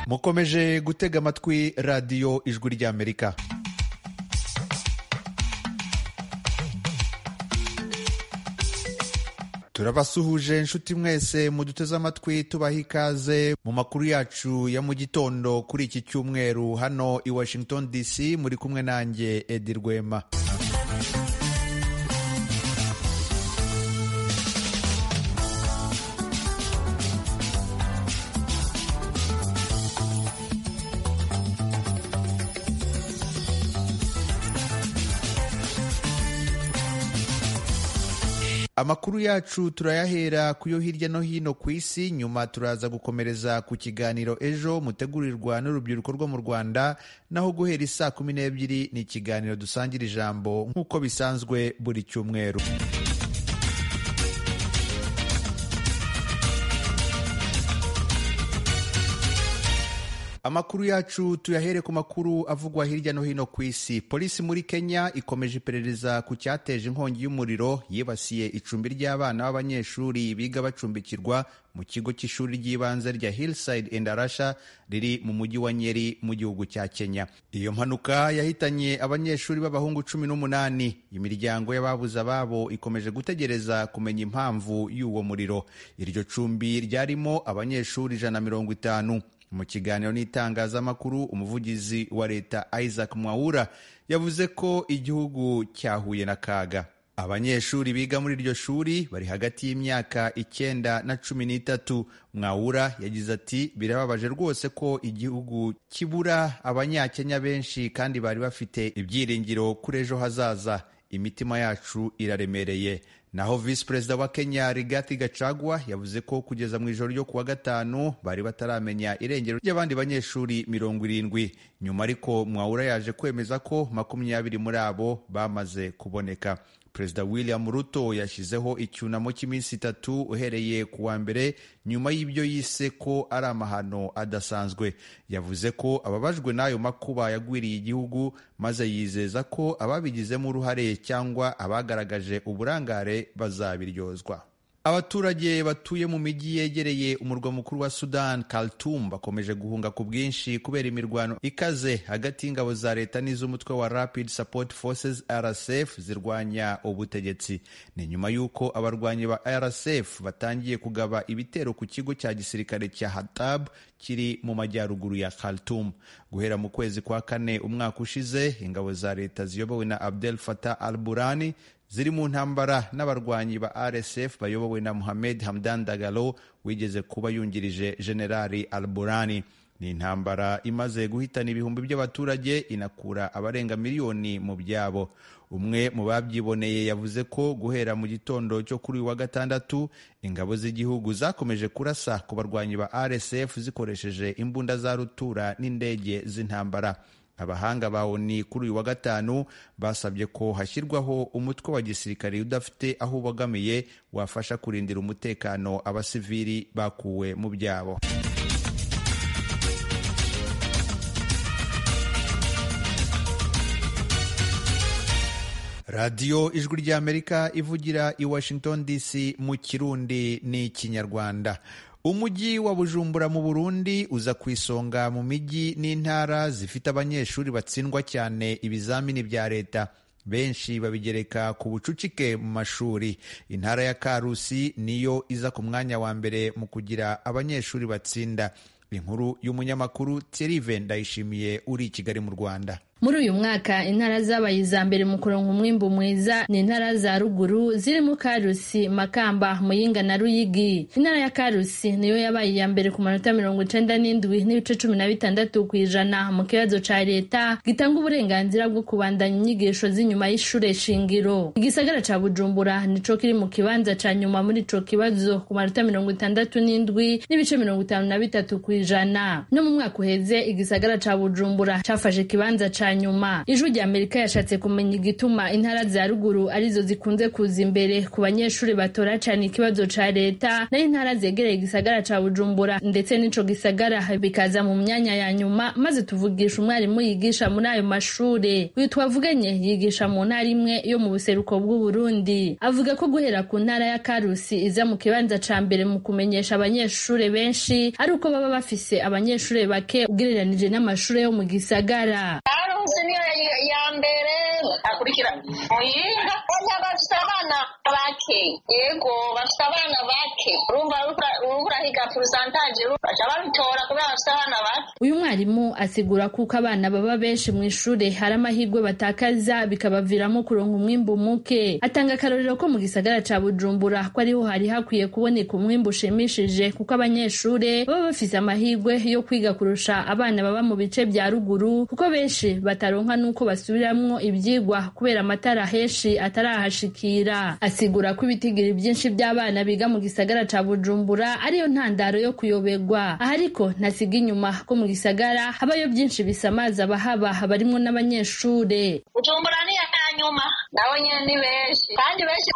mukomeje gutega amatwi radiyo ijwi ry'amerika turabasuhuje inshuti mwese muduteze amatwi tubaha ikaze mu makuru yacu ya mu gitondo kuri iki cyumweru hano i washington dc muri kumwe nanjye edi rwema amakuru yacu turayahera ku yo hirya no hino ku isi nyuma turaza gukomereza ku kiganiro ejo mutegurirwa n'urubyiruko rwo mu rwanda naho guhera isaa kumi n'ebyiri ni ikiganiro dusangira ijambo nk'uko bisanzwe buri cyumweru amakuru yacu tuyahere ku makuru avugwa hirya no hino ku isi polisi muri kenya ikomeje iperereza ku cyateje inkongi y'umuriro yibasiye icumbi ry'abana b'abanyeshuri biga bacumbikirwa mu kigo cy'ishuri ry'ibanze rya hillside and arasha riri mu mujyi wa nyeri mu gihugu cya kenya iyo mpanuka yahitanye abanyeshuri b'abahungu cumi n'umunani imiryango y'ababuze ababo ikomeje gutegereza kumenya impamvu y'uwo muriro iryo cumbi ryarimo abanyeshuri ijana na mirongo itanu mu kiganiro n'itangazamakuru umuvugizi wa leta isaac mwawura yavuze ko igihugu cyahuye n'akaga abanyeshuri biga muri iryo shuri bari hagati y'imyaka icyenda na cumi n'itatu mwawura yagize ati birababaje rwose ko igihugu kibura abanyakenya benshi kandi bari bafite ibyiringiro kuri ejo hazaza imitima yacu iraremereye naho visi perezida wa kenya rigathi gacagwa yavuze ko kugeza mu ijoro ryo kuwa gatanu bari bataramenya irengero ry'abandi banyeshuri mirongo irindwi nyuma ariko mwawura yaje kwemeza ko makumyabiri muri abo bamaze kuboneka perezida william ruto yashyizeho icyunamo cy'iminsi itatu uhereye ku wa mbere nyuma y'ibyo yise ko ari amahano adasanzwe yavuze ko ababajwe n'ayo makuba yagwiriye igihugu maze yizeza ko ababigizemo uruhare cyangwa abagaragaje uburangare bazabiryozwa abaturage batuye mu mijyi yegereye umurwa mukuru wa sudan khartoum bakomeje guhunga ku bwinshi kubera imirwano ikaze hagati y'ingabo za leta n'iz'umutwe wa rapid support forces rsf zirwanya ubutegetsi ni nyuma y'uko abarwanyi ba rsf batangiye kugaba ibitero ku kigo cya gisirikare cya hatab kiri mu majyaruguru ya khartoum guhera mu kwezi kwa kane umwaka ushize ingabo za leta ziyobowe na abdel fatah al burani ziri mu ntambara n'abarwanyi ba RSF bayobowe na Mohamed Hamdan Dagalo wigeze kuba yungirije Generali Alburani. Ni intambara imaze guhitana ibihumbi by'abaturage inakura abarenga miliyoni mu byabo. Umwe mu babyiboneye yavuze ko guhera mu gitondo cyo kuri wa gatandatu ingabo z'igihugu zakomeje kurasa ku barwanyi ba RSF zikoresheje imbunda za rutura n'indege z'intambara. abahanga ba ONU kuri uyu wa gatanu basabye ko hashyirwaho umutwe wa gisirikare udafite aho ubogamiye wafasha kurindira umutekano abasivili bakuwe mu byabo radiyo ijwi ry'amerika ivugira i washington dc mu kirundi n'ikinyarwanda umujyi wa bujumbura mu burundi uza ku isonga mu mijyi n'intara zifite abanyeshuri batsindwa cyane ibizamini bya leta benshi babigereka ku bucucike mu mashuri intara ya karusi niyo iza ku mwanya wa mbere mu kugira abanyeshuri batsinda inkuru y'umunyamakuru terive ndayishimiye uri i kigali mu rwanda muri uyu mwaka intara zabaye iza mbere mu kuronka umwimbu mwiza ni intara za ruguru zirimo karusi makamba muyinga na ruyigi intara ya karusi niyo yabaye iya mbere ku manota mirongo icenda n'indwi n'ibice cumi na bitandatu ku ijana mu kibazo ca leta gitanga uburenganzira bwo kubandanya inyigisho z'inyuma y'ishure shingiro igisagara ca bujumbura nico kiri mu kibanza ca nyuma muri ico kibazo ku manota mirongo itandatu n'indwi n'ibice mirongo itanu na bitatu ku ijana no mu mwaka uheze igisagara ca bujumbura cafashe ikibanza ca bwa nyuma ijwi rya amerika yashatse kumenya igituma intara za ruguru arizo zikunze kuza imbere ku banyeshuri batora cyane ikibazo ca leta naho intara zegereye igisagara ca bujumbura ndetse n'ico gisagara bikaza mu myanya ya nyuma maze tuvugisha umwarimu yigisha muri ayo mashure uyu twavuganye yigisha mu ntara imwe yo mu buseruko bw'uburundi avuga ko guhera ku ntara ya karusi iza mu kibanza ca mbere mu kumenyesha abanyeshure benshi ari uko baba bafise abanyeshure bake ugereranije n'amashure yo mu gisagara karusi niyo ya mbere akurikira muyinga oya bafite abana bake yego bafite abana bake urumva urahiga porosantaje baca babitora kubera bafite abana bake uyu mwarimu asigura kuko abana baba benshi mu ishure hari amahirwe batakaza bikabaviramo kuronka umwimbu muke atanga akarorero ko mu gisagara ca bujumbura ko ariho hari hakwiye kuboneka umwimbu ushimishije kuko abanyeshure baba bafise amahirwe yo kwiga kurusha abana baba mu bice vya ruguru kuko benshi bataronka n'uko basubiramwo ivyigwa kubera amatara henshi atarahashikira asigura ko ibitigiri byinshi by'abana biga mu gisagara ca bujumbura ariyo ntandaro yo kuyoberwa aha ariko ntasiga inyuma ko mu gisagara habayo byinshi bisamaza abahaba barimwo n'abanyeshure bujumbura ni iya nyuma nawe nyine ni benshi kandi benshi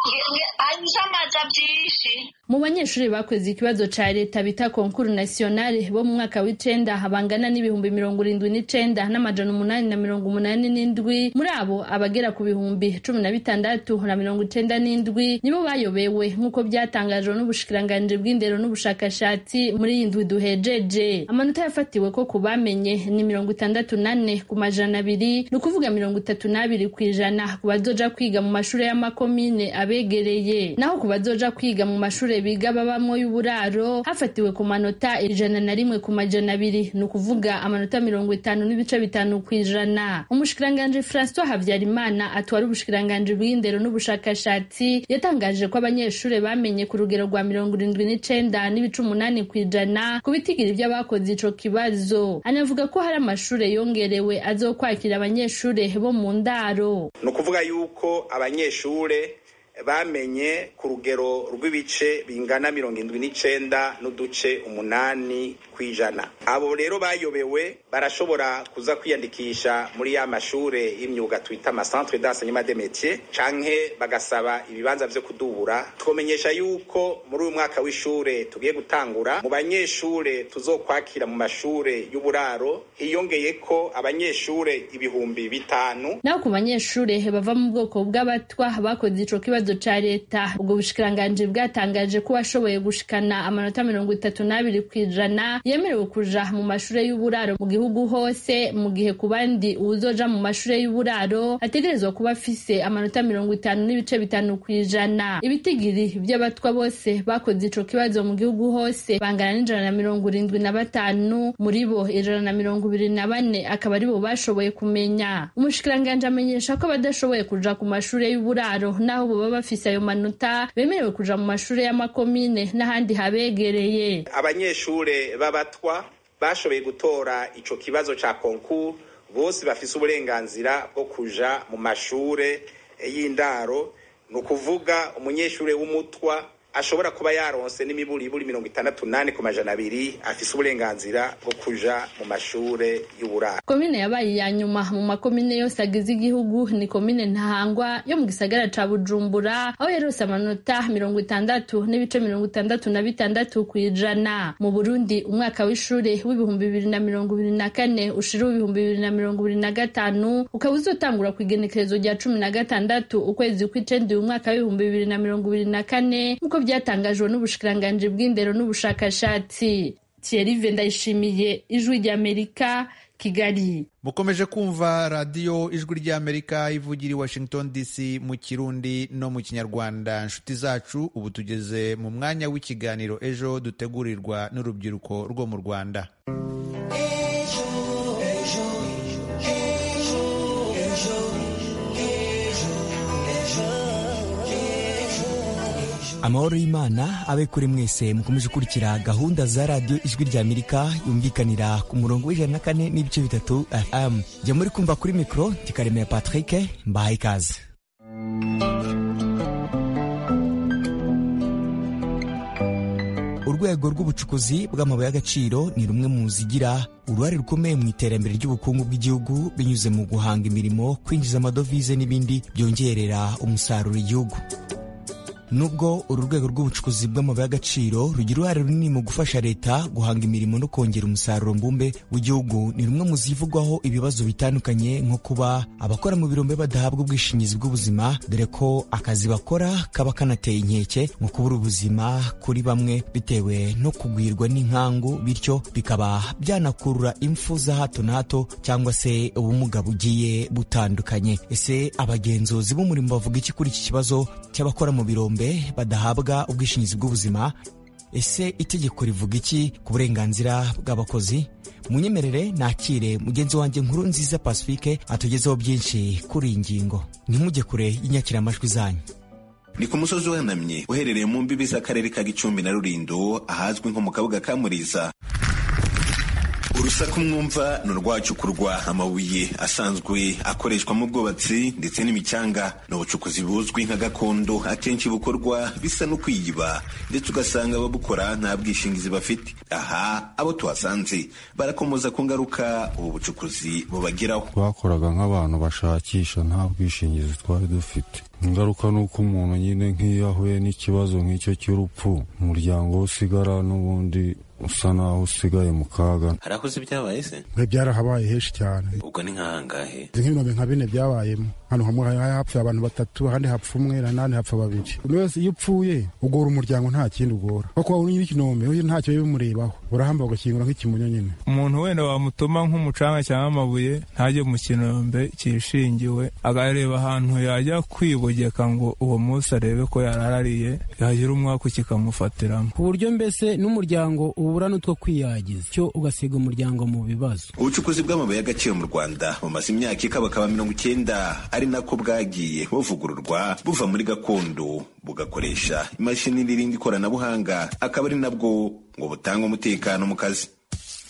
bisamaza byinshi mu banyeshuri bakoze ikibazo ca leta bita konkuru nasiyonale bo mu mwaka w'icenda habangana n'ibihumbi mirongo irindwi n'icenda n'amajana umunani na mirongo umunani n'indwi muri abo abagera ku bihumbi cumi na bitandatu na mirongo icenda n'indwi nibo bayobewe nk'uko byatangajwe n'ubushikiranganji bw'indero n'ubushakashatsi muri iyi ndwi duhejeje amanota yafatiwe ko ku bamenye ni mirongo itandatu n'ane ku majana abiri ni ukuvuga mirongo itatu n'abiri ku ijana ku bazoja kwiga mu mashuri y'amakomine abegereye naho ku bazoja kwiga mu mashuri biga babamwo y'uburaro hafatiwe ku manota ijana na rimwe ku majana abiri ni ukuvuga amanota mirongo itanu n'ibice bitanu ku ijana umushikiranganji francois habyarimana atwara ubushikiranganji bw'indero n'ubushakashatsi yatangaje ko abanyeshuri bamenye ku rugero rwa mirongo irindwi n'icenda n'ibice umunani ku ijana ku bitigiri by'abakoze ico kibazo anavuga ko hari amashuri yongerewe azokwakira abanyeshuri bo mu ndaro ni ukuvuga yuko abanyeshuri bamenye ku rugero rw'ibice bingana mirongo indwi n'icenda n'uduce umunani ku ijana abo rero bayobewe barashobora kuza kwiyandikisha muri ya mashure y'imyuga twita amasantre d'enseignement de métier canke bagasaba ibibanza vyo kudubura twomenyesha yuko muri uyu mwaka w'ishure tugiye gutangura mu banyeshure tuzokwakira mu mashure y'uburaro hiyongeyeko abanyeshure ibihumbi bitanu naho ku banyeshure bava mu bwoko bw'abatwa bakoze ico kibazo ca leta ubwo bushikiranganji bwatangaje ko washoboye gushikana amanota mirongo itatu n'abiri kw'ijana yemerewe kuja mu mashure y'uburaro mu gihugu hose mu gihe ku bandi uwuzoja mu mashure y'uburaro ategerezwa kuba afise amanota mirongo itanu n'ibice bitanu kw'ijana ibitigiri vy'abatwa bose bakoze ico kibazo mu gihugu hose bangana n'ijana na mirongo irindwi na batanu muri bo ijana na mirongo ibiri na bane akaba aribo bashoboye kumenya umushikiranganji amenyesha ko abadashoboye kuja ku mashure y'uburaro n'aho baba bafise ayo manota bemerewe kuja mu mashure y'amakomine n'ahandi habegereye abanyeshure b'abatwa bashoboye gutora ico kibazo ca konkuru bose bafise uburenganzira bwo kuja mu mashure y'indaro ni ukuvuga umunyeshure w'umutwa ashobora kuba yaronse n'imiburiburi mirongo itandatu nane ku majana abiri afise uburenganzira bwo kuja mu mashure y'uburaro komine yabaye iya nyuma mu makomine yose agize igihugu ni komine ntahangwa yo mu gisagara ca bujumbura aho yarose amanota mirongo itandatu n'ibice mirongo itandatu na bitandatu ku ijana mu burundi umwaka w'ishure w'ibihumbi bibiri na mirongo ibiri na kane ushira w'ibihumbi bibiri na mirongo ibiri na gatanu ukaba uzotangura ku igenekerezo rya cumi na gatandatu ukwezi kw'icenda uyu mwaka w'ibihumbi bibiri na mirongo ibiri na kane nk'uko byatangajwe n'ubushikiranganji bw'indero n'ubushakashatsi Thierry Vendayishimiye ijwi ry'Amerika Kigali mukomeje kumva radiyo ijwi ry'amerika ivugira i washington dc mu kirundi no mu kinyarwanda inshuti zacu ubu tugeze mu mwanya w'ikiganiro ejo dutegurirwa n'urubyiruko rwo mu rwanda amahoro y'imana abe kuri mwese mukomeje gukurikira gahunda za radiyo ijwi rya amerika yumvikanira ku murongo w'ijana na kane n'ibice bitatu fm jya muri kumva kuri mikoro kikaremera patrick mbahaye ikaze urwego rw'ubucukuzi bw'amabuye y'agaciro ni rumwe mu zigira uruhare rukomeye mu iterambere ry'ubukungu bw'igihugu binyuze mu guhanga imirimo kwinjiza amadovize n'ibindi byongerera umusaruro igihugu nubwo uru rwego rw'ubucukuzi bw'amabuye y'agaciro rugira uruhare runini mu gufasha leta guhanga imirimo no kongera umusaruro mbumbe w'igihugu ni rumwe mu zivugwaho ibibazo bitandukanye nko kuba abakora mu birombe badahabwa ubwishingizi bw'ubuzima dore ko akazi bakora kaba kanateye inkeke mu kubura ubuzima kuri bamwe bitewe no kugwirwa n'inkangu bityo bikaba byanakurura impfu za hato na hato cyangwa se ubumuga bugiye butandukanye ese abagenzuzi b'umurimo bavuga iki kuri iki kibazo cy'abakora mu birombe badahabwa ubwishingizi bw'ubuzima ese itegeko rivuga iki ku burenganzira bw'abakozi munyemerere nakire mugenzi wanjye nkuru nziza pacifique atugezeho byinshi kuri iyi ngingo ntimujye kure y'inyakiramajwi zanyu ni ku musozi uhanamye uherereye mu mbibi z'akarere ka gicumbi na rulindo ahazwi nko mu kabuga ka muriza urusaku mwumva ni urwacukurwa amabuye asanzwe akoreshwa mu bwubatsi ndetse n'imicanga ni ubucukuzi buzwi nka gakondo akenshi bukorwa bisa no kwiyiba ndetse ugasanga ababukora nta bwishingizi bafite aha abo tuhasanze barakomoza ku ngaruka ubu bucukuzi bubageraho twakoraga nk'abantu bashakisha nta bwishingizi twari dufite ingaruka ni uko umuntu nyine nk'iyo ahuye n'ikibazo nk'icyo cy'urupfu umuryango we usigara n'ubundi usa naho usigaye mu kaga hari akoze ibyabaye se mwe byarahabaye henshi cyane ubwo ni nk'ahangahe nk'ibinobe nka bine byabayemo hano hamwe hapfuye abantu batatu ahandi hapfa umwe n'ahandi hapfa babiri buri wese iyo upfuye ugora umuryango nta kindi ugora kuko waba uri n'ikinombe ntacyo biba bimurebaho urahamba ugakingira nk'ikimunyo nyine umuntu wenda wamutuma nk'umucanga cyangwa amabuye ntajye mu kinombe cyishingiwe akareba ahantu yajya kwibogeka ngo uwo munsi arebe ko yararariye yagira umwaka kikamufatiramo ku buryo mbese n'umuryango ubura n'utwo kwiyagiza cyo ugasiga umuryango mu bibazo ubucukuzi bw'amabuye y'agaciro mu rwanda bumaze imyaka ikabakaba mirongo icyenda ari nako bwagiye buvugururwa buva muri gakondo bugakoresha imashini n'irindi ikoranabuhanga akaba ari nabwo ngo butange umutekano mu kazi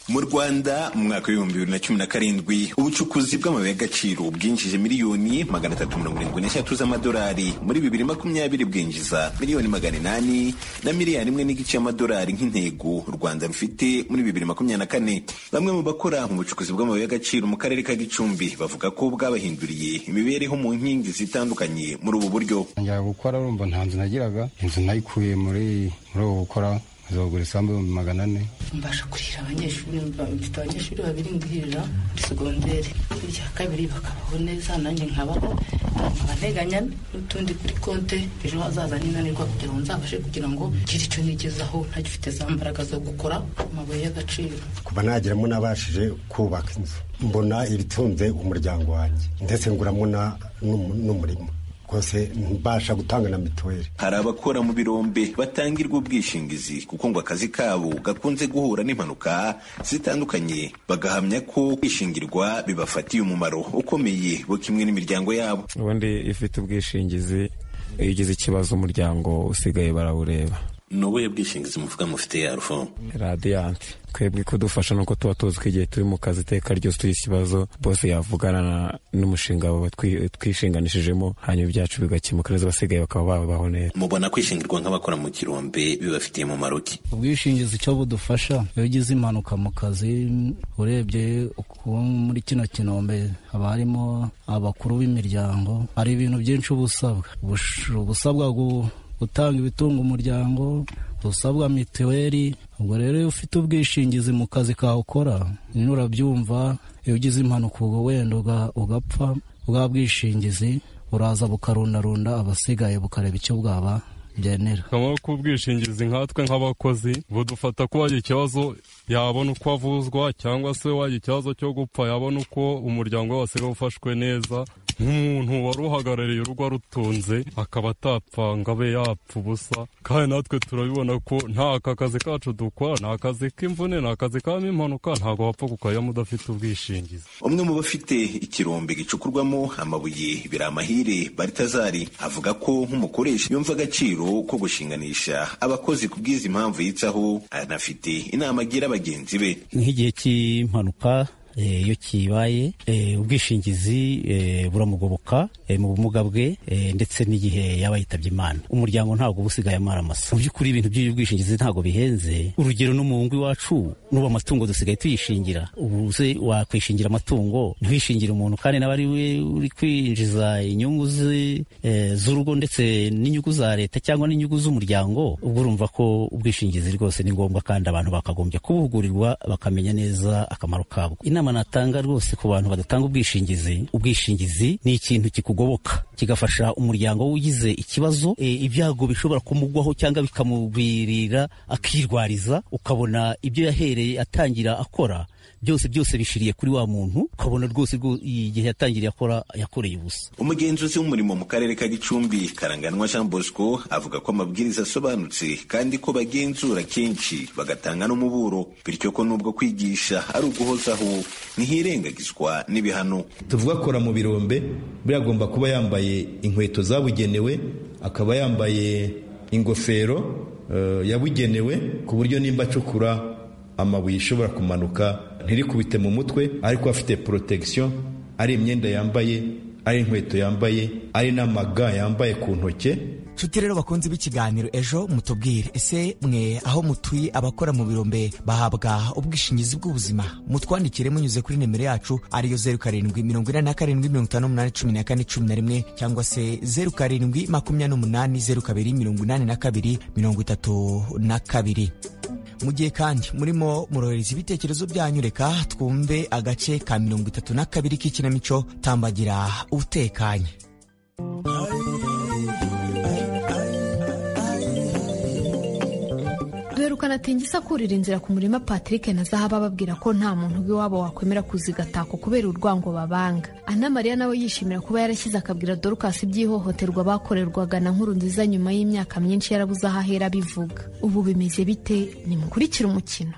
mu rwanda mu mwaka w'ibihumbi bibiri na cumi na karindwi ubucukuzi bw'amabuye y'agaciro bwinjije miliyoni magana atatu mirongo irindwi n'eshatu z'amadolari muri bibiri makumyabiri bwinjiza miliyoni magana inani na miliyari imwe n'igice y'amadolari nk'intego u rwanda rufite muri bibiri makumyabiri na kane bamwe mu bakora mu bucukuzi bw'amabuye y'agaciro mu karere ka gicumbi bavuga ko bwabahinduriye imibereho mu nkingi zitandukanye muri ubu buryo njya gukora urumva nta nzu nagiraga inzu nayikuye muri ubu gukora azagura isambu ibihumbi magana ane mbasha kurihira abanyeshuri mfite abanyeshuri babiri ndihirira muri segonderi irya kabiri bakabaho neza nanjye nkabaho nkabanteganya n'utundi kuri konte ejo hazaza ninanirwa kugira ngo nzabashe kugira ngo ngire icyo nigezaho ntagifite za mbaraga zo gukora amabuye y'agaciro kuba nageramo nabashije kubaka inzu mbona ibitunze umuryango wanjye ndetse nguramo n'umurimo rwose mbasha gutanga na mituweli hari abakora mu birombe batangirwa ubwishingizi kuko ngo akazi kabo gakunze guhura n'impanuka zitandukanye bagahamya ko kwishingirwa bibafatiye umumaro ukomeye bo kimwe n'imiryango yabo ubundi ifite ubwishingizi iyo ugize ikibazo umuryango usigaye barawureba ni ubuhe bwishingizi muvuga mufite ya rufomu radiyanti twebwe ikudufasha ni uko tuba tuzi ko igihe turi mu kazi iteka ryose tugize ikibazo bose yavugana n'umushinga baba twishinganishijemo hanyuma ibyacu bigakemuka neza abasigaye bakaba babaho neza mubona kwishingirwa nk'abakora mu kirombe bibafitiye umumaro ki ubwishingizi cyo budufasha iyo ugize impanuka mu kazi urebye muri kino kinombe haba harimo abakuru b'imiryango hari ibintu byinshi uba usabwa ubusabwa gutanga ibitunga umuryango usabwa mituweli ubwo rero iyo ufite ubwishingizi mu kazi kawe ukora nyine urabyumva iyo ugize impanuka ubwo wenda ugapfa bwa bwishingizi buraza bukarundarunda abasigaye bukareba icyo bwaba byenera kamaro k'ubwishingizi nkatwe nk'abakozi budufata ko wagira ikibazo yabona uko avuzwa cyangwa se wagira ikibazo cyo gupfa yabona uko umuryango we wasigaye ufashwe neza nk'umuntu wari uhagarariye urugo arutunze akaba atapfa ngo abe yapfa ubusa kandi natwe turabibona ko nta aka kazi kacu dukora ni akazi k'imvune ni akazi kabamo impanuka ntabwo wapfa kukajyamo udafite ubwishingizi umwe mu bafite ikirombe gicukurwamo amabuye biramahire baritazari avuga ko nk'umukoresha yumva agaciro ko gushinganisha abakozi ku bw'izi mpamvu yitaho anafite inama agira bagenzi be nk'igihe cy'impanuka iyo kibaye ubwishingizi buramugoboka mu bumuga bwe ndetse n'igihe yaba yitabye imana umuryango ntabwo uba usigaye amaramasa mu by'ukuri ibintu by'ubwishingizi ntabwo bihenze urugero no mu ngo iwacu n'ubu amatungo dusigaye tuyishingira ubu se wakwishingira amatungo ntiwishingire umuntu kandi nawe ari we uri kwinjiza inyungu ze z'urugo ndetse n'inyungu za leta cyangwa n'inyungu z'umuryango ubwo urumva ko ubwishingizi rwose ni ngombwa kandi abantu bakagombye kubuhugurirwa bakamenya neza akamaro kabwo inama natanga rwose ku bantu badatanga ubwishingizi ubwishingizi ni ikintu kikugoboka kigafasha umuryango ugize ikibazo ibyago bishobora kumugwaho cyangwa bikamugwirira akirwariza ukabona ibyo yahereye atangira akora byose byose bishiriye kuri wa muntu ukabona rwose igihe yatangiriye akora yakoreye ubusa umugenzuzi w'umurimo mu karere ka gicumbi karanganwa jean bosco avuga ko amabwiriza asobanutse kandi ko bagenzura kenshi bagatanga n'umuburo bityo ko n'ubwo kwigisha ari uguhozaho ntihirengagizwa n'ibihano tuvuga akora mu birombe buriya agomba kuba yambaye inkweto zabugenewe akaba yambaye ingofero yabugenewe ku buryo nimba acukura amabuye ishobora kumanuka ntirikubite mu mutwe ariko afite protection ari imyenda yambaye ari inkweto yambaye ari n'amaga yambaye ku ntoke nshuti rero bakunze b'ikiganiro ejo mutubwire ese mwe aho mutuye abakora mu birombe bahabwa ubwishingizi bw'ubuzima mutwandikire munyuze kuri nimero yacu ariyo zeru karindwi mirongo ine na karindwi mirongo itanu n'umunani cumi na kane cumi na rimwe cyangwa se zeru karindwi makumyabiri n'umunani zeru kabiri mirongo inani na kabiri mirongo itatu na kabiri mu gihe kandi murimo murohereza ibitekerezo byanyu reka twumve agace ka mirongo itatu na kabiri k'ikinamico tambagira utekanye duherukana tingisa kurira inzira ku murima patrick na zahaba bababwira ko nta muntu w'iwabo wakwemera kuzigatako kubera urwango babanga ana mariya nawe yishimira kuba yarashyize akabwira dorcas iby'ihohoterwa bakorerwaga na nkuru nziza nyuma y'imyaka myinshi yarabuze aho ahera abivuga ubu bimeze bite nimukurikire umukino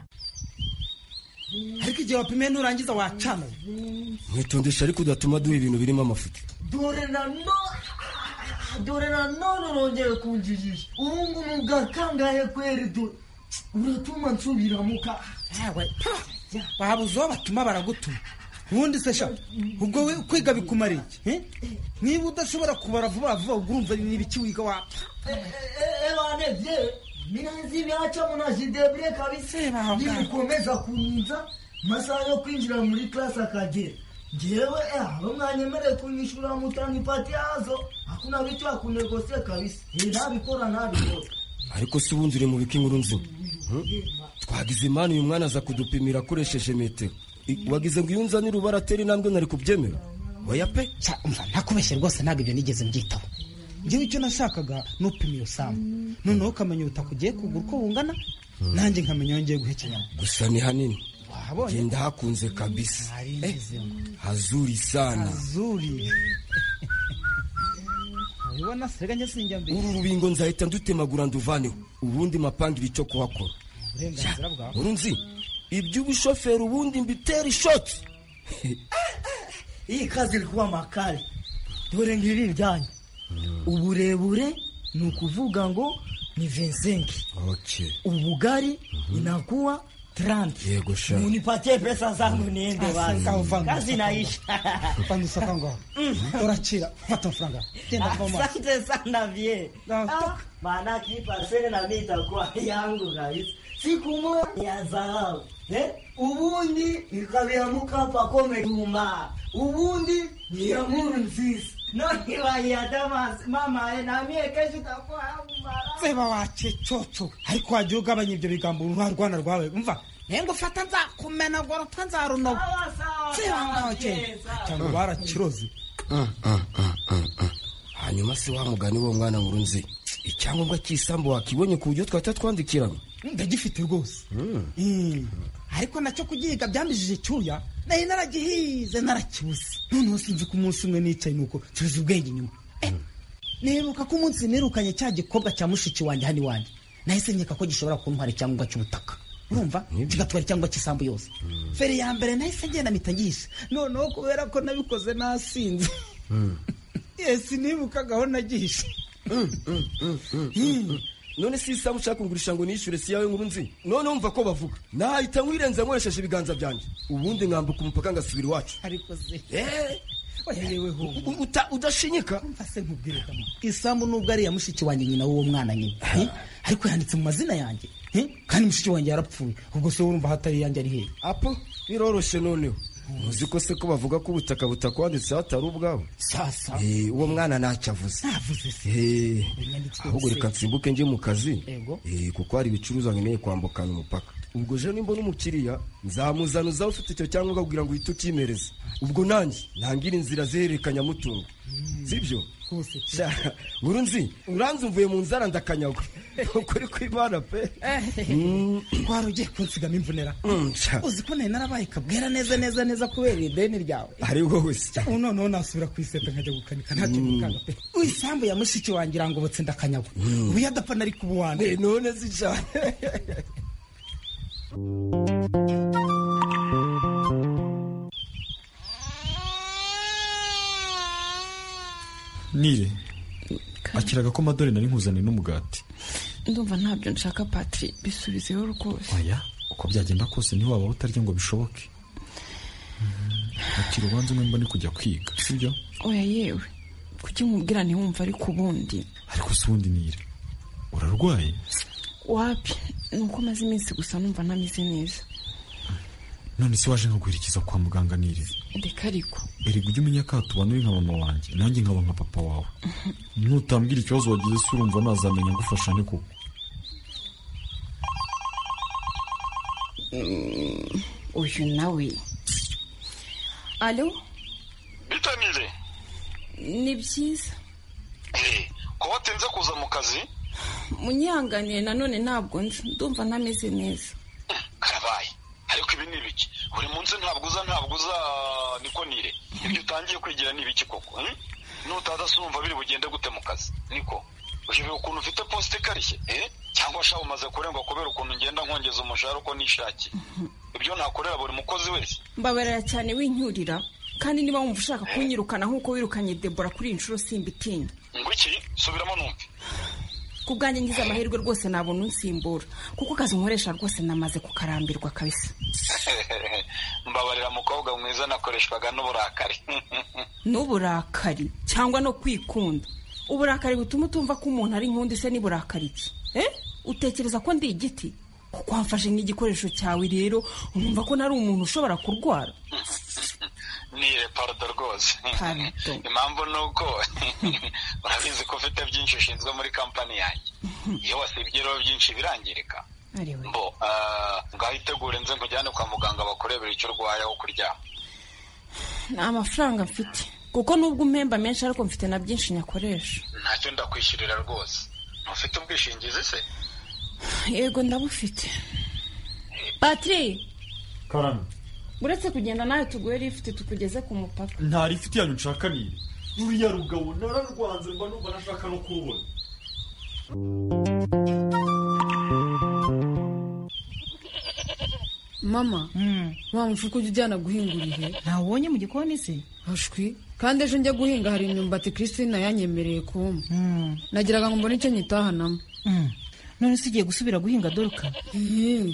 ariko igihe wapimiye nurangiza wacana mwitondesha ariko udatuma duha ibintu birimo amafuti dore na none dore na none urongeye kunjijisha ubu ngubu ngakangaye kweri dore uratuma nsubiramuka yawe babuze uwo batuma baragutuma ubundi se sha ubwo we kwiga bikumara iki niba udashobora kubara vuba vuba ubwo urumva ni ibiki wiga wapfa ebanevye minazi byacamu na jidebure kabisa nibikomeza kuninza masaha yo kwinjira muri klasi akagera jewe aba mwanyemere kunyishura mutanga ipati yazo hakuna bitu akunegose kabisa ntabikora ntabikora ariko si ubundi uri mu bika inkuru nzima twagize imana uyu mwana aza kudupimira akoresheje metero wagize ngo iyo unzanire urubara atera intambwe nari kubyemera oya pe ntakubeshye rwose ntabwo ibyo nigeze mbyitaho njyewe icyo nashakaga nupima iyo samu noneho ukamenya ubutaka ugiye kugura uko bungana nanjye nkamenya aho ngiye guhekenyamo gusa ni hanini genda hakunze kabisa hazuri sana hazuri ubona serega njye sinjya mbere uru rubingo nzahita ndutemagura nduvaneho ubundi mapangire icyo kuhakora uburenganzira bwawe urunzi iby'ubushoferi ubundi mbitera ishoti iyi kazi iri kuba makare dore ngiri ibyanyu uburebure ni ukuvuga ngo ni vensenki ubugari inakuwa tranti yego sha munipatie pesa zangu niende wazi kazi naisha pandusa kango urachira fata franga tenda kwa mama asante sana vie maana kipa sene na mimi itakuwa yangu guys siku moja ya dhahabu eh ubundi nikabiamuka hapa kome tuma ubundi ni amuru nzisi none wayadama mama namie kesho itakuwa hapo seba wache chocho ariko wagiye ugabanya ibyo bigambo uruhare rwana rwawe umva naye ngo fata nzakumena ngo rupfa nzarunoga seba wache cyangwa barakiroze hanyuma se wa mugani wo mwana nkuru nzi icyangombwa cy'isambu wakibonye ku buryo twahita twandikiramo ndagifite rwose ariko nacyo kugihiga byambijije icyuya naye naragihize narakibuze noneho sinzi ko umunsi umwe nicaye nuko tuzi ubwenge inyuma nibuka ko umunsi nirukanye cya gikobwa cya mushiki wanjye hano iwanjye nahise nkeka ko gishobora kuntwara icyangombwa cy'ubutaka urumva kigatwara icyangombwa cy'isambu yose feri ya mbere nahise ngenda mpita ngisha noneho kubera ko nabikoze nasinze yesi nibukagaho nagihishe none si isaha ushaka kungurisha ngo nishyure si yawe nkuru nzi none wumva ko bavuga nahita nkwirenza nkoresheje ibiganza byanjye ubundi nkambuka umupaka ngasubira iwacu ariko se Eh. U- u- uta- udashinyika isambu nubwo ari iya mushiki wanjye nyina w'uwo mwana nyine Eh? ariko yanditse mu mazina yanjye Eh? kandi mushiki wanjye yarapfuye ubwo se urumva hatari yanjye ari hehe apo biroroshye noneho uzi ko se ko bavuga ko ubutaka butakwanditseho atari ubwawe sasa Eh, uwo mwana ntacyo avuze Eh, ahubwo reka nsimbuke njye mu kazi Yego. Eh, kuko hari ibicuruzwa nkeneye kwambukana umupaka ubwo je nimba n'umukiriya nzamuzana uzaba ufite icyo cyangwa ukabwira ngo uhite ukimereze ubwo nanjye ntangira inzira zihererekanyamutungo sibyo Sha, buri nzi uranze umvuye mu nzara ndakanyagwa ukuri kw'imana pe Mm. twari ugiye kunsigamo imvunera Mm, sha. uzi ko nari narabaye kabwera neza neza neza kubera ideni ryawe ari wowe se ubu noneho nasubira kwiseta nkajya gukanika ntacyo gukanga pe isambu ya mushiki wanjye irangobotse ndakanyagwa ubu iyo adapfa nari kuba uwanjye none si cyane nire akiraga ko amadore nari nkuzaniye n'umugati ndumva ntabyo nshaka patiri bisubizeho rwose oya uko byagenda kose ntiwabaho utarya ngo bishoboke akira ubanza umwe mbone kujya kwiga sibyo oya yewe kuki nkubwira ntiwumva ariko ubundi ariko si ubundi nire urarwaye wapi ni uko maze iminsi gusa numva ntameze neza none se waje nkaguherekeza kwa muganga nire ndeka ariko erega ujye umenya ko tubana uri nka mama wanjye nanjye nkaba nka papa wawe nutambwira ikibazo wagize se urumva nazamenya gufasha ni koko Mm, uyu nawe alo bitanire ni byiza kuba watinze kuza mu kazi munyihanganiye nanone ntabwo nzi ndumva ntameze neza karabaye ariko ibi ni ibiki buri munsi ntabwo uza ntabwo uza niko nire ibyo utangiye kwigira ni ibiki koko hmm? nutaza se urumva biri bugende gute mu kazi niko uyu ukuntu ufite posite ikarishye eh? cyangwa sha umaze kurengwa kubera ukuntu ngenda nkongeza umushahara uko nishakiye ibyo nakorera buri mukozi wese mbabarira cyane wincyurira kandi niba wumva ushaka kunyirukana nk'uko wirukanye debora kuri iyi nshuro simbitinya ngwiki subiramo numve ku bwanjye ngize amahirwe rwose nabona unsimbura kuko akazi nkoresha rwose namaze kukarambirwa kabisa mbabarira mukobwa mwiza nakoreshwaga n'uburakari n'uburakari cyangwa no kwikunda uburakari butuma utumva ko umuntu ari nkundi se n'uburakari ki eh utekereza ko ndi igiti kuko wamfashe nk'igikoresho cyawe rero urumva ko nari umuntu ushobora kurwara nire parodo rwose Pardon. impamvu ni uko urabizi ko ufite byinshi ushinzwe muri kampani yanjye iyo wasibye rero byinshi birangirika mbo ah, ngaho itegure nze nkujyane kwa muganga bakurebera icyo urwaye aho kuryama nta mafaranga mfite kuko nubwo umpemba menshi ariko mfite na byinshi nyakoresha ntacyo ndakwishyurira rwose ntufite ubwishingizi se yego ndabufite patiri karame uretse kugenda nawe tuguhe rifite tukugeze ku mupaka nta rifiti yanyu nshaka nire ruriya rugabo nararwanze mba numva nashaka no kurubona mama wa mufuka ujya ujyana guhinga urihe ntawubonye mu gikoni se hashwi kandi ejo njya guhinga hari imyumbati christina yanyemereye kuma nagiraga ngo mbone icyo nyitahanamo none se ugiye gusubira guhinga doruka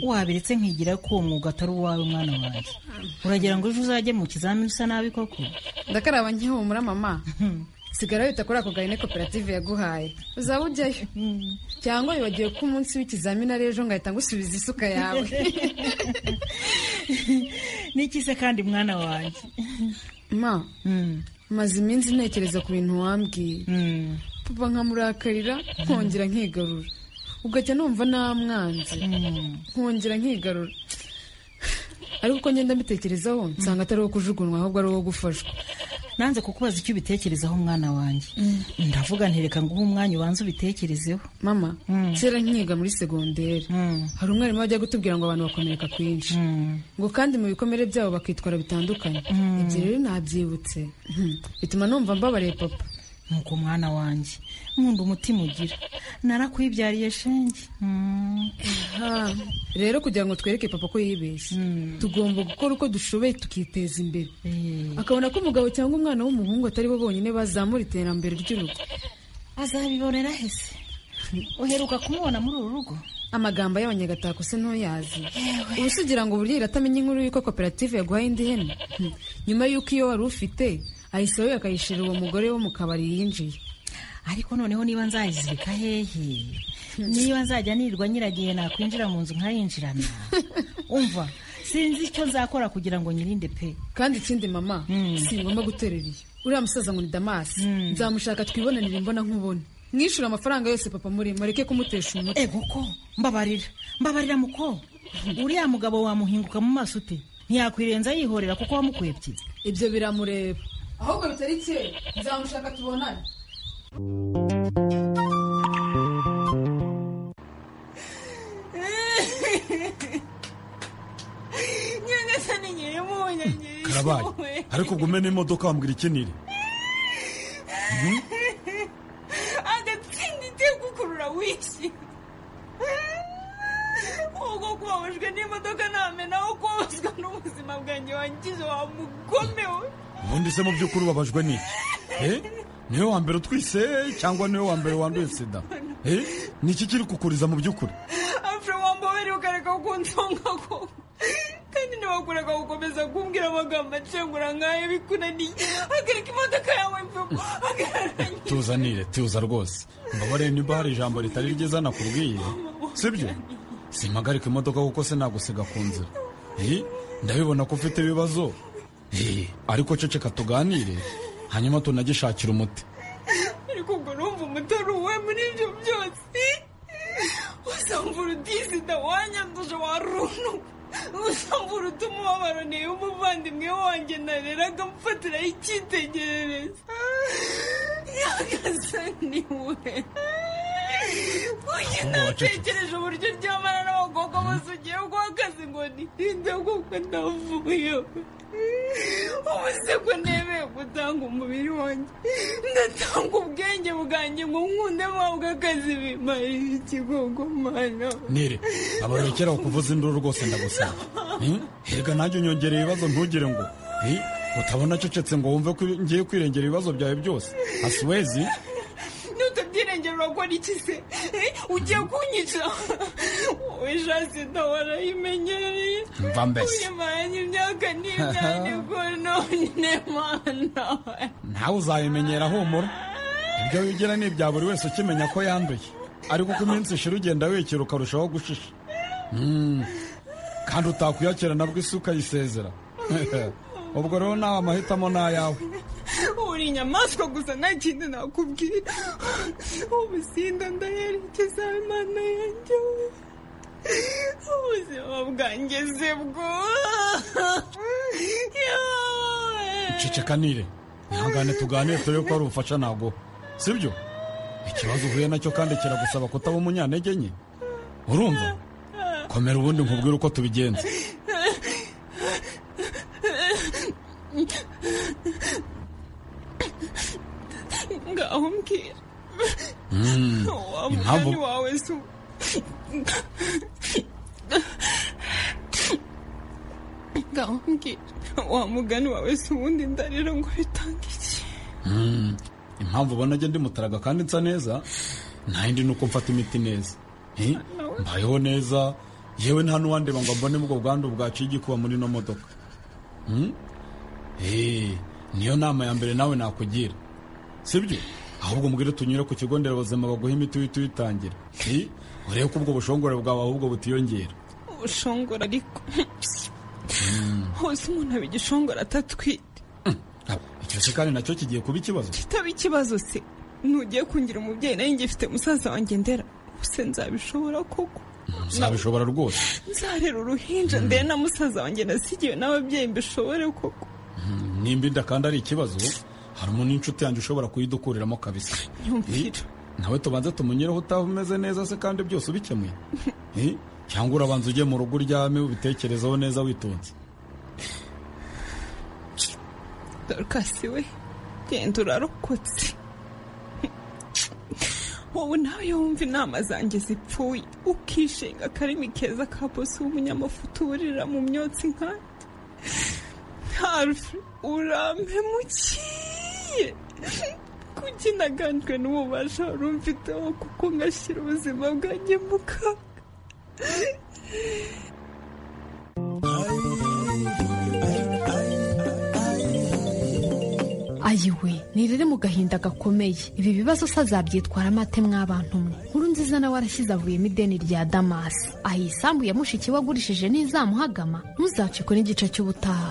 wabiretse nkigira ko uwo mwuga atari uwawe mwana wanjye uragira ngo ejo uzajye mu kizamini usa nabi koko ndakaraba nkihumura mama sigara wita kuri ako gahene koperative yaguhaye uzaba ujyayo cyangwa wibagiwe ko umunsi w'ikizamini ari ejo ngahita ngusubiza isuka yawe n'iki se kandi mwana wanjye ma maze iminsi ntekereza ku bintu wambwiye papa nkamurakarira nkongera nkigarura ugahita numva namwanze nkongera nkigarura ariko uko ngenda mbitekerezaho nsanga atari uwo kujugunywa ahubwo ari uwo gufashwa nanze kukubaza icyo ubitekerezaho mwana wanjye ndavuga ntireka ngo uhe umwanya ubanze ubitekerezeho mama kera nkiga muri segonderi hari umwarimu wajya gutubwira ngo abantu bakomereka kwinshi ngo kandi mu bikomere byabo bakitwara bitandukanye ibyo rero nabyibutse Hmm. bituma numva mbabariye papa nuko mwana wanjye nkunda umutima ugira narakwibyariye shenge Ah, rero kugira ngo twereke papa ko yibeshye tugomba gukora uko dushoboye tukiteza imbere akabona ko umugabo cyangwa umwana w'umuhungu atari bo bonyine bazamura iterambere ry'urugo azabibonera hese uheruka kumubona muri uru rugo amagambo y'abanyagatako se ntuyazi ubu se ugira ngo burya iratamenye inkuru y'uko koperative yaguhaye indi hene Hmm. nyuma y'uko iyo wari ufite ahise we akayishirira uwo mugore wo mu kabari yinjiye ariko noneho niba nzayizirika hehe niba nzajya nirirwa nyiragihe nakwinjira mu nzu nkayinjirana umva sinzi icyo nzakora kugira ngo nyirinde pe kandi ikindi mama si ngombwa guterera iyo uriya musaza ngo ni damasi nzamushaka twibonanire imbona nkubone mwishyura amafaranga yose papa muri mureke kumutesha umutwe ego ko mbabarira mbabarira muko uriya mugabo wamuhinguka mu maso ute ntiyakwirenza yihorera kuko wamukwebye ibyo biramureba ahubwo bitari cye nzamushaka tubonane nyagasani nyirimpunya karabaye ariko ubwo umena imodoka wambwira ikenire agatsindite gukurura wishi ubwo kubabajwe n'imodoka ntamena aho kubabazwa n'ubuzima bwanjye wangize wa mugome we ubundi se mu by'ukuri ubabajwe n'iki Eh? niwe wa mbere utwise cyangwa niwe wa mbere wanduye sida Eh? ni iki kiri kukuriza mu by'ukuri afure wambabere ukareka kunsonga koko kandi ntiwakureka gukomeza kumbwira amagambo acengura nk'ayo bikunaniye akareka imodoka yawe mvugo agararanye tuzanire tuza rwose mbabare niba hari ijambo ritari ryiza nakubwiye sibyo simpagarika imodoka kuko se nagusiga ku nzira Eh, ndabibona ko ufite ibibazo Eh, ariko ceceka tuganire hanyuma tunagishakire umuti ariko ubwo numva umutari uwe muri ibyo byose usamvura utisida wanyanduje warunu usamvura utuma umubabaro niyo umuvandimwe wanjye nareraga mufatiraho icyitegererezo yagasa niwe uyu natekereje uburyo ryamana n'abakobwa bose ugiye guha akazi ngo nitinde kuko ndavuyo ubu se ko nemeye gutanga umubiri wanjye ndatanga ubwenge bwanjye ngo nkunde mpabwe akazi bimarira ikigogomana nire abarekera kuvuza induru rwose ndagusaba Eh? Erega nanjye unyongereye ibibazo ntugire ngo Eh? utabona acecetse ngo wumve ko ngiye kwirengera ibibazo byawe byose asiwezi ntutabyirengerera urakora iki se Eh, ugiye kunyica wowe jasi warayimenyereye Mva mbese. uyimanye imyaka n'imyaniko none mana nawe uzayimenyera humura ibyo wigira ni ibya buri wese ukimenya ko yanduye ariko uko iminsi ishira ugenda wekera ukarushaho gushisha Mm. kandi utakuyakira nabwo isi ukayisezera ubwo rero nawe amahitamo ni ayawe uri inyamaswa gusa nta kindi nakubwira ubusinda ndayerekeza imana yanjye we. ubuzima bwanjye se bwo ceceka nire ihangane tuganire turebe ko hari ubufasha naguha sibyo ikibazo uhuye nacyo kandi kiragusaba kutaba umunyantege nke urumva komera ubundi nkubwire uko tubigenza ngaho mbwira Mm, wa impamvu mugani wawe se uwo. ngaho mbwira wa mugani wawe se ubundi ndarira ngo bitanga iki Mm, impamvu ubona njye ndi mutaraga kandi nsa neza nta yindi ni uko mfata imiti neza Eh, mbayeho neza yewe nta n'uwandeba ngo mbone ubwo bwandu bwaciye igikuba muri ino modoka Mm? Eh, niyo nama ya mbere nawe nakugira sibyo ahubwo mbwire tunyure ku kigo nderabuzima baguha imiti uhita uyitangira Eh, urebe ko ubwo bushongore bwawe ahubwo butiyongera ubushongora ariko hose umuntu aba igishongora atatwite ikirasi kandi nacyo kigiye kuba ikibazo kitaba ikibazo se nugiye kungira umubyeyi nayo ngifite musaza wanjye ndera ubuse nzabishobora koko uzabishobora rwose nzarera uruhinja ndere na musaza wanjye nasigiwe n'ababyeyi mbishobore koko nimba inda kandi ari ikibazo hari umuntu w'inshuti yanjye ushobora kuyidukuriramo kabisa Nyumvira. Eh, nawe tubanze tumunyireho utava umeze neza se kandi byose ubikemuye Eh, cyangwa urabanza ujye mu rugo uryame ubitekerezeho neza witonze dorukasi we genda urarokotse wowe nawe yumva inama zanjye zipfuye ukishinga akarimi keza ka bose w'umunyamafuta uburira mu myotsi nkanjye harfi urampe mukiye kugira kuki naganjwe n'ububasha wari umfiteho kuko ngashyira ubuzima bwanjye mu kaga ayiwe ni riri mu gahinda gakomeye ibi bibazo se azabyitwaramo ate mw'abantu mwe nkuru nziza nawe arashyize avuyemo ideni rya damasi aho isambu ya mushiki we agurishije n'izamuhagama ntuzacikwe n'igice cy'ubutaha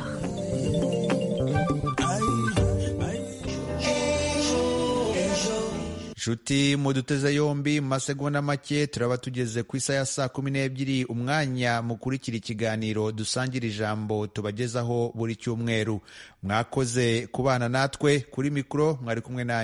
nshuti muduteze yombi mu masegonda make turaba tugeze ku isa ya saa kumi n'ebyiri umwanya mukurikira ikiganiro dusangira ijambo tubagezaho buri cyumweru mwakoze kubana natwe kuri mikoro mwari kumwe nanjye